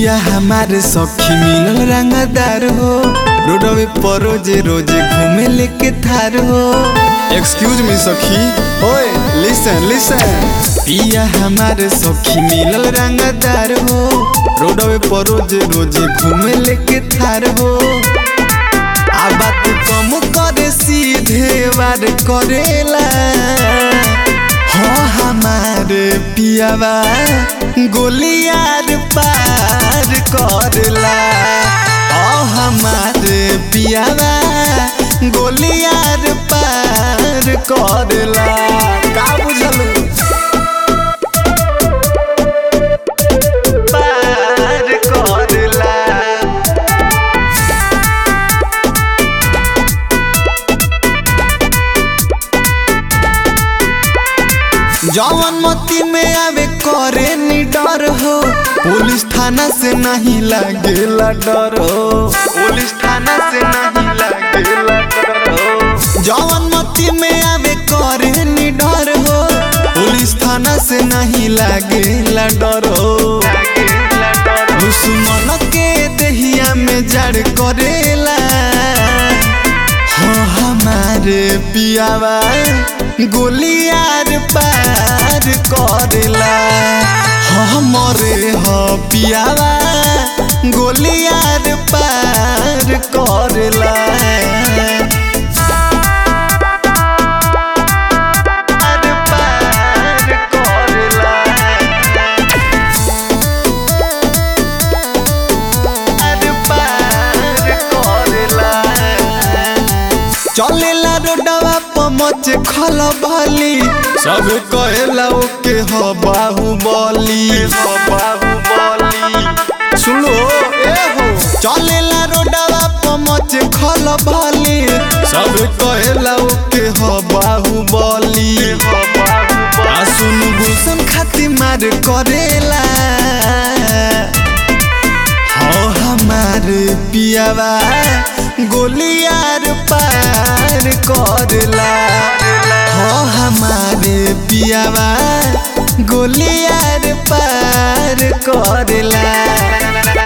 पिया हमारे सखी मिलल रंगदार हो रोडवे पर रोजे रोजे घूमे लेके थार हो एक्सक्यूज मी सखी ओए लिसन लिसन पिया हमारे सखी मिलल रंगदार हो रोडवे पर रोजे रोजे घूमे लेके थार हो आ बात कम करे सीधे वार करेला हो हमारे पियावा गोलियार पार करला ओ हमारे पियावा गोलियार पार करला का बुझलू पार करला जवन मती में आवे करे नी डर हो पुलिस थाना से नहीं लगेला डर हो पुलिस थाना से नहीं लगेला डर हो जवन मती में आवे करे नी डर हो पुलिस थाना से नहीं लगेला डर हो दुश्मन के दहिया में जड़ करेला हो हमारे पियावा गोलियार पार करेला हो हमरे हो पियावा गोलियार पार करेला पार पार करेला पार पार करेला चलेला रोडवा पमच खल भली सब कहेला ओके ह बाहुबली ह बाहुबली सुनो ए हो चलेला रोडवा पमच खल भली सब कहेला ओके ह बाहुबली आ सुनु भूषण खातिर मार करेला हो हमारे पियावा गोलियार पार करला हो हमारे पियावा गोलियार पार करला